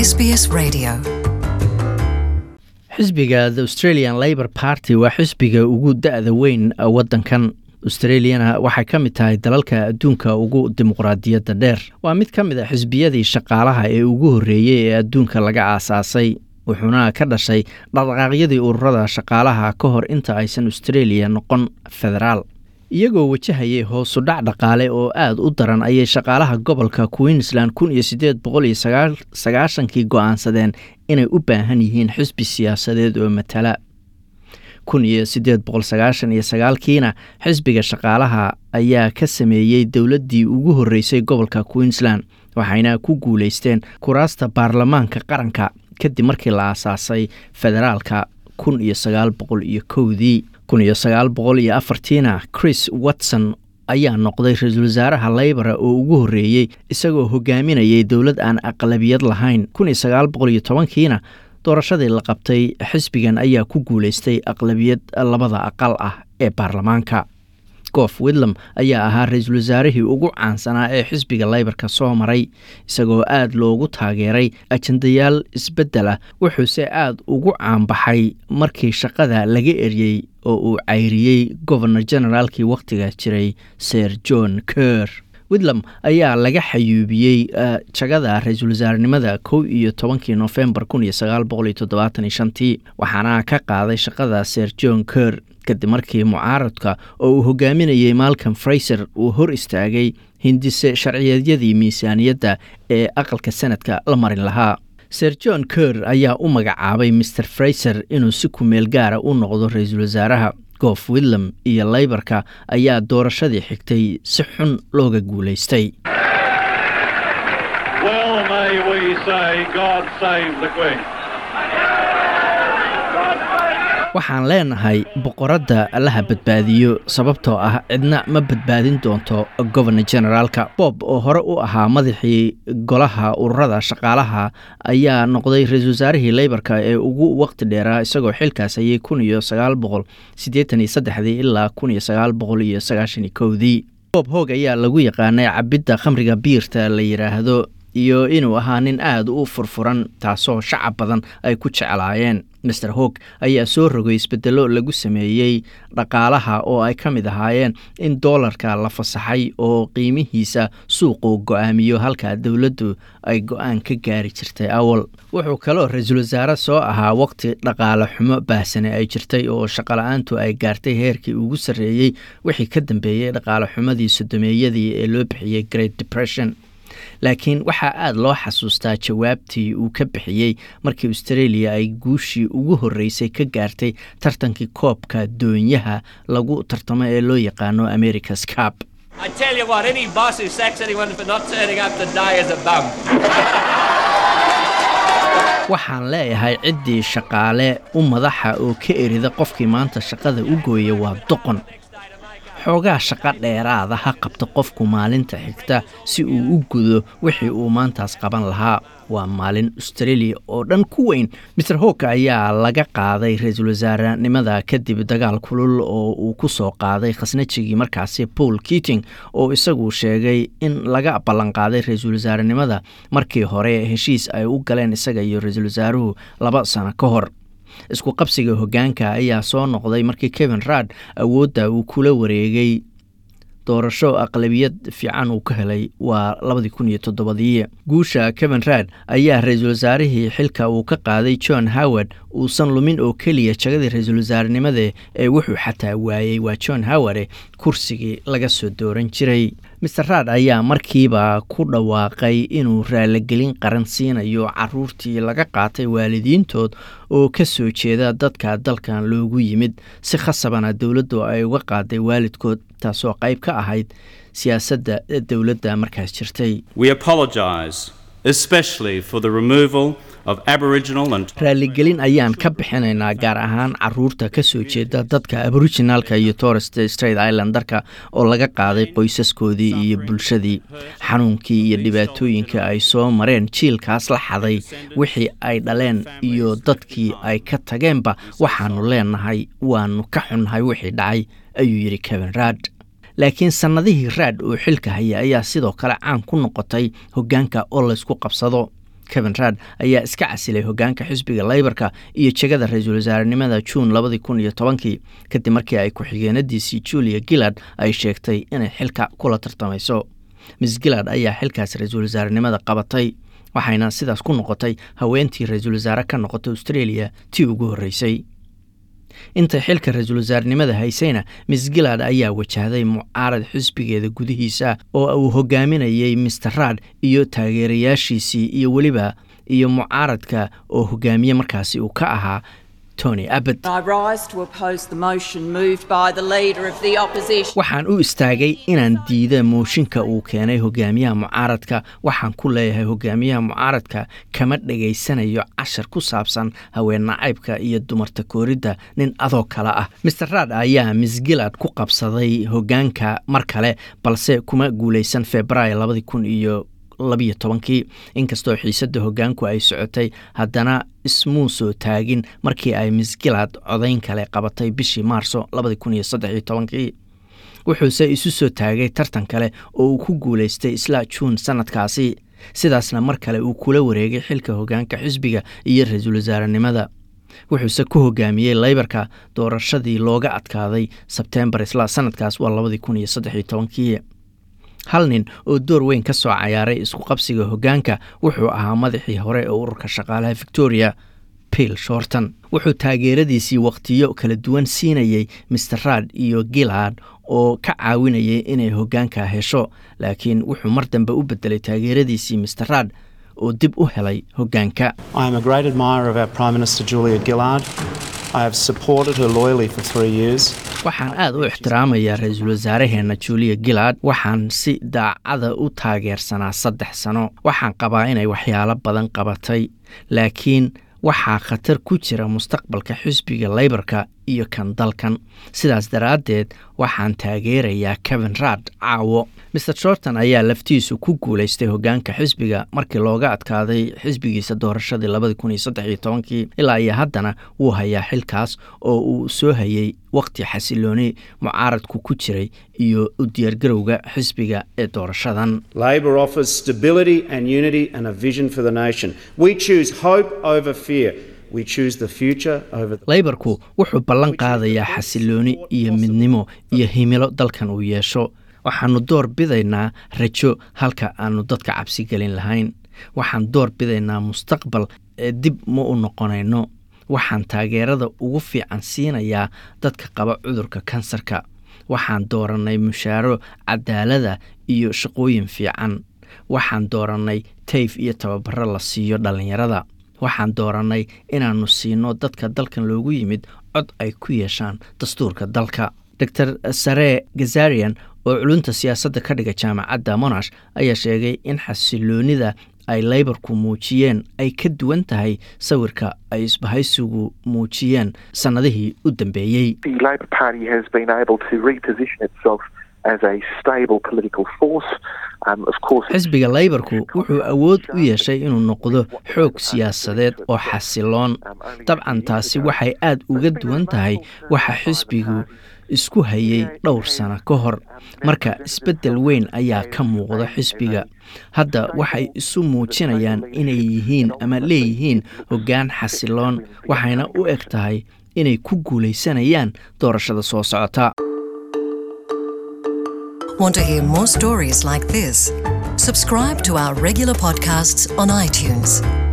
SBS Radio. xisbiga the australian labor party waa xisbiga ugu da-da weyn waddankan australiana waxay ka mid tahay dalalka adduunka ugu dimuqraadiyadda dheer waa mid ka mid a xisbiyadii shaqaalaha ee ugu horreeyey ee adduunka laga aasaasay wuxuuna ka dhashay dhaqdhaqaaqyadii ururada shaqaalaha ka hor inta aysan australia noqon federaal iyagoo wajahayay hoosudhac dhaqaale oo aada u daran ayay shaqaalaha gobolka queensland kun iyo siddeed boqol iyo sagaashankii go-aansadeen inay u baahan yihiin xisbi siyaasadeed oo matala kun iyo siddeed boqol sagaashan iyo sagaalkiina xisbiga shaqaalaha ayaa ka sameeyey dowladdii ugu horreysay gobolka queensland waxayna ku guuleysteen kuraasta baarlamaanka qaranka kadib markii la aasaasay federaalka kun iyo sagaal boqol iyo kowdii kun iyo sagaal boqol iyo afartiina chris watson ayaa noqday ra-iisul wasaaraha laybora oo ugu horreeyey isagoo hogaaminayay dowlad aan aqlabiyad lahayn kun iyo sagaal boqol iyo tobankiina doorashadii la qabtay xisbigan ayaa ku guuleystay aqlabiyad labada aqal ah ee baarlamaanka goof widlam ayaa ahaa ra-iisul wasaarihii ugu caansanaa ee xisbiga laybarka soo maray isagoo aada loogu taageeray ajandayaal isbeddel ah wuxuuse aada ugu caanbaxay markii shaqada laga eryey oo uu cayriyey governor generaalkii wakhtiga jiray ser john ker widlam ayaa laga xayuubiyey jagada ra-iisul wasaarenimada kow iyo tobankii nofembar kun iyo sagaal boqol iyo toddobaatan iyo shantii waxaana ka qaaday shaqada ser john ker kadib markii mucaaradka oo uu hogaaminayey malcom fraiser uu hor istaagay hindise sharciyeedyadii miisaaniyadda ee aqalka sanadka la marin lahaa ser john ker ayaa u magacaabay maer fraiser inuu si kumeel gaara u noqdo ra-iisul wasaaraha goof widlam iyo laybarka ayaa doorashadii xigtay si xun looga guulaystay waxaan leenahay boqoradda allaha badbaadiyo sababtoo ah cidna ma badbaadin doonto governor generaalka bob oo hore u ahaa madaxii golaha ururada shaqaalaha ayaa noqday ra-iisul wasaarihii leybarka ee ugu waqti dheeraa isagoo xilkaas hayay kun iyo sagaal boqol siddeetan iyo saddexdii ilaa kun iyo sagaal boqol iyo sagaashan iyo kowdii bob hoog ayaa lagu yaqaanay cabidda khamriga biirta la yidhaahdo iyo inuu ahaa nin aada u furfuran taasoo shacab badan ay ku jeclaayeen master hog ayaa soo rogay isbedelo lagu sameeyey dhaqaalaha oo ay ka mid ahaayeen in doolarka la fasaxay oo qiimihiisa suuqu go-aamiyo halka dowladdu ay go-aan ka gaari jirtay awal wuxuu kaloo ra-iisul wasaare soo ahaa waqti dhaqaale xumo baahsane ay jirtay oo shaqala-aantu ay gaartay heerkii ugu sarreeyey wixii ka dambeeyey dhaqaale xumadii sodomeeyadii ee loo bixiyey great depression laakiin waxaa aada loo xasuustaa jawaabtii uu ka bixiyey markii australia ay guushii ugu horreysay ka gaartay tartankii koobka doonyaha lagu tartamo ee loo yaqaano americas cab waxaan leeyahay ciddii shaqaale u madaxa oo ka erida qofkii maanta shaqada u gooya waa doqon xoogaa shaqo dheeraada ha qabta qofku maalinta xigta si uu u gudo wixii uu maantaas qaban lahaa waa maalin australia oo dhan ku weyn master hooka ayaa laga qaaday ra-iisul wasaarenimada kadib dagaal kulul oo uu ku soo qaaday khasnajigii markaasi paul keating oo isagu sheegay in laga ballanqaaday ra-iisul wasaarenimada markii hore heshiis ay u galeen isaga iyo ra-iisul wasaaruhu laba sano ka hor isku qabsiga hoggaanka ayaa soo noqday markii kevin raad awoodda uu kula wareegay doorasho aqlabiyad fiican uu ka helay waa labadii kun iyo toddobadii guusha kevin raad ayaa ra-iisul wasaarihii xilka uu ka qaaday john howard uusan lumin oo keliya jagadii ra-iisul wasaarenimada ee wuxuu xataa waayey waa john howard kursigii laga soo dooran jiray master raad ayaa markiiba ku dhawaaqay inuu raaligelin qaran siinayo caruurtii laga qaatay waalidiintood oo ka soo jeeda dadka dalkan loogu yimid si khasabana dowladdu ay uga qaaday waalidkood taasoo qayb ka ahayd siyaasadda dowladda markaas jirtay raaligelin ayaan ka bixinaynaa gaar ahaan caruurta ka soo jeeda dadka aboriginalka iyo torres straight islandarka oo laga qaaday qoysaskoodii iyo bulshadii xanuunkii iyo dhibaatooyinka ay soo mareen jiilkaas la xaday wixii ay dhaleen iyo dadkii ay ka tageenba waxaanu leenahay waanu ka xunnahay wixii dhacay ayuu yidhi kevin raad laakiin sannadihii raad oo xilka haya ayaa sidoo kale caan ku noqotay hoggaanka oo laysku qabsado kevin raad ayaa iska casilay hogaanka xisbiga leybarka iyo jegada ra-iisul wasaarenimada juun labadii kun iyo tobankii kadib markii ay ku-xigeenadiisii julia gillard ay sheegtay inay xilka kula tartamayso miss gillard ayaa xilkaas ra-iisul wasaarenimada qabatay waxayna sidaas ku noqotay haweentii ra-iisul wasaare ka noqotay australia tii ugu horreysay intay xilka ra-iisul wasaarenimada haysayna miss gillard ayaa wajahday mucaarad xisbigeeda gudihiisa oo uu hogaaminayay mister raad iyo taageerayaashiisii iyo weliba iyo mucaaradka oo hogaamiye markaasi uu ka ahaa tony abbott waxaan u istaagay inaan diida mooshinka uu keenay hogaamiyaha mucaaradka waxaan ku leeyahay hogaamiyaha mucaaradka kama dhegaysanayo cashar ku saabsan haween nacaybka iyo dumarta kooridda nin adoo kale ah mister raad ayaa miss gillard ku qabsaday hogaanka mar kale balse kuma guuleysan februaayo labadii kun iyo labiyo tobankii inkastoo xiisadda hogaanku ay socotay haddana ismuu soo taagin markii ay miss gillard codayn kale qabatay bishii maarso labadi kun iyo saddex iyo tobankii wuxuuse isu soo taagay tartan kale oo uu ku guulaystay isla juun sanadkaasi sidaasna mar kale uu kula wareegay xilka hogaanka xisbiga iyo ra-iisul wasaarenimada wuxuuse ku hogaamiyey leybarka doorashadii looga adkaaday sebtembar isla sanadkaas waa labadii kun iyo saddex iyo tobankii hal nin oo door weyn ka soo cayaaray isku qabsiga hogaanka wuxuu ahaa madaxii hore ee ururka shaqaalaha victoria bill shorton wuxuu taageeradiisii wakhtiyo kala duwan siinayey mister raad iyo gillard oo ka caawinayay inay hogaanka hesho laakiin wuxuu mar dambe u bedelay taageeradiisii mister raad oo dib u helay hogaanka waxaan aad u ixtiraamayaa ra-iisul wasaaraheenna julia gillard waxaan si daacada u taageersanaa saddex sano waxaan qabaa inay waxyaalo badan qabatay laakiin waxaa khatar ku jira mustaqbalka xisbiga leybarka iyo kan dalkan sidaas daraaddeed waxaan taageerayaa kevin raad caawo mister shorton ayaa laftiisu ku guulaystay hogaanka xisbiga markii looga adkaaday xisbigiisa doorashadii labadii kun iyo saddex iyo tobankii ilaa iyo haddana wuu hayaa xilkaas oo uu soo hayay wakhti xasilooni mucaaradku ku jiray iyo u diyaargarowga xisbiga ee doorashadan Labor offers stability and unity and a vision for the nation. We choose hope over fear. We choose the future over the leybarku wuxuu ballan qaadayaa xasilooni iyo midnimo iyo himilo dalkan uu yeesho waxaannu door bidaynaa rajo halka aannu dadka cabsi gelin lahayn waxaan door bidaynaa mustaqbal ee dib ma u noqonayno waxaan taageerada ugu fiican siinayaa dadka qaba cudurka kansarka waxaan doorannay mushaaro cadaalada iyo shaqooyin fiican waxaan doorannay tayf iyo tababaro la siiyo dhallinyarada waxaan doorannay inaannu siino dadka dalkan loogu yimid cod ay ku yeeshaan dastuurka dalka dor sare gazarian oo culunta siyaasadda ka dhiga jaamacadda monash ayaa sheegay in xasiloonida ay leybarku muujiyeen ay ka duwan tahay sawirka ay isbahaysigu muujiyeen sannadihii u dambeeyey the Labor Party has been able to reposition itself as a stable political force. Um, of course, xisbiga leybarku wuxuu awood u yeeshay inuu noqdo xoog siyaasadeed oo xasiloon dabcan taasi waxay aad uga duwan tahay waxa xisbigu isku hayay dhowr sano ka hor marka isbeddel weyn ayaa ka muuqda xisbiga hadda waxay isu muujinayaan inay yihiin ama leeyihiin hoggaan xasiloon waxayna u eg tahay inay ku guulaysanayaan doorashada soo socota Want to hear more stories like this? Subscribe to our regular podcasts on iTunes.